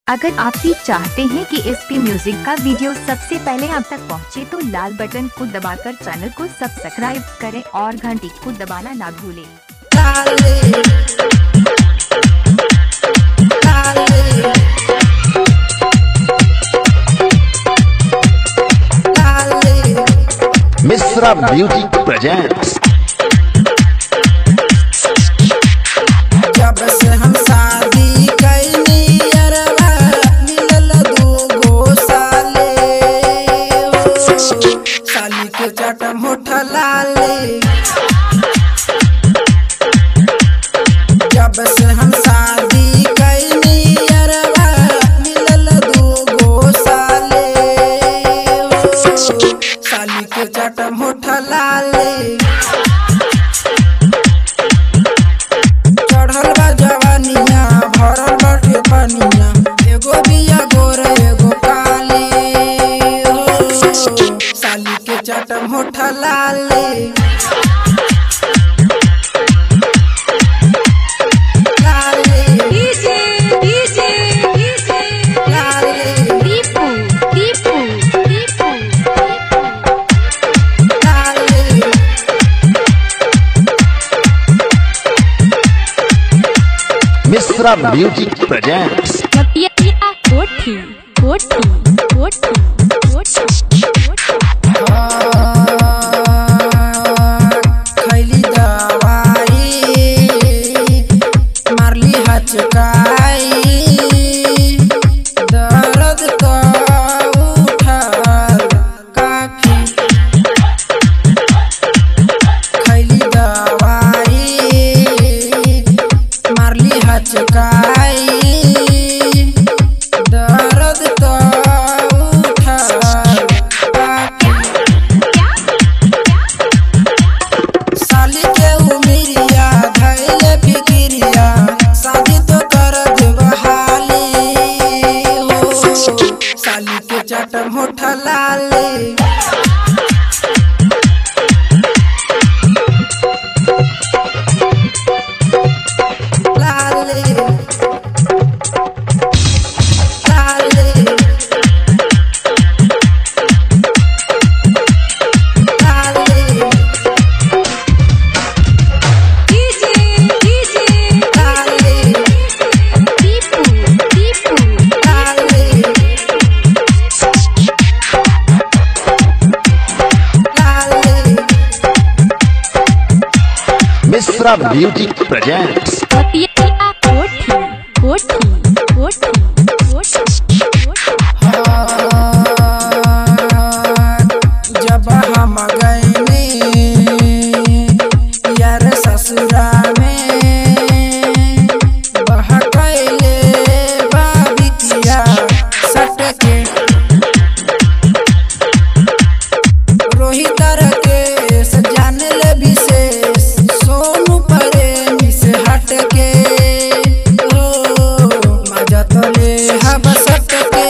अगर आप भी चाहते हैं कि एस पी म्यूजिक का वीडियो सबसे पहले आप तक पहुंचे तो लाल बटन को दबाकर चैनल को सब्सक्राइब करें और घंटी को दबाना ना भूलें मिश्रा म्यूजिक प्रेजेंट्स जब से हम शादी कैनी अरवा मिलल दूगो साले हो। साली के चट मुठ लाले जब से हम शादी कैनी अरवा मिलल दूगो साले हो। साली के चट मुठ लाले चढ़ल बा जवानिया भरल बाटे पनिया एगो बिया गोर एगो काली हो साली के चट मुठ लाले लाले डीजे डीजे डीजे लाले दीपू दीपू दीपू लाले मिश्रा म्यूजिक प्रेजेंट्स कपिया कोठी कोठी कोठी कोठी खैली दवाई मारली हचकाई दर्द तो उठल काफी खैली दवाई मारली हचकाई दर्द तो उठल काफी साली के उमिरिया धैले फिकिरिया शादी तो कर देबहाली हो साली के चट मुठ लाले लाले लाले लाले डीजे डीजे लाले दीपू दीपू लाले लाले मिश्रा म्यूजिक प्रेजेंट्स कपिया कोठी कोठी कोठी कोठी जब हम गए यार ससुरा में बहकैले बाबितिया सटके रोहित के जान ले विशेष सोनू प्रेमी से हटके ओ मजा तो ले हब सटके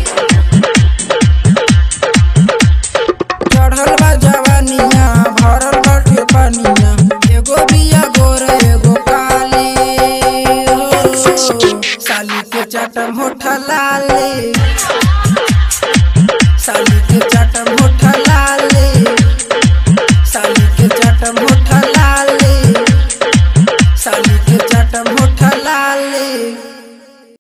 चढ़ल बा जवानिया भरल बाटे पनिया एगो बिया गोर एगो काली हो साली के चट मुठ लाले साली के चट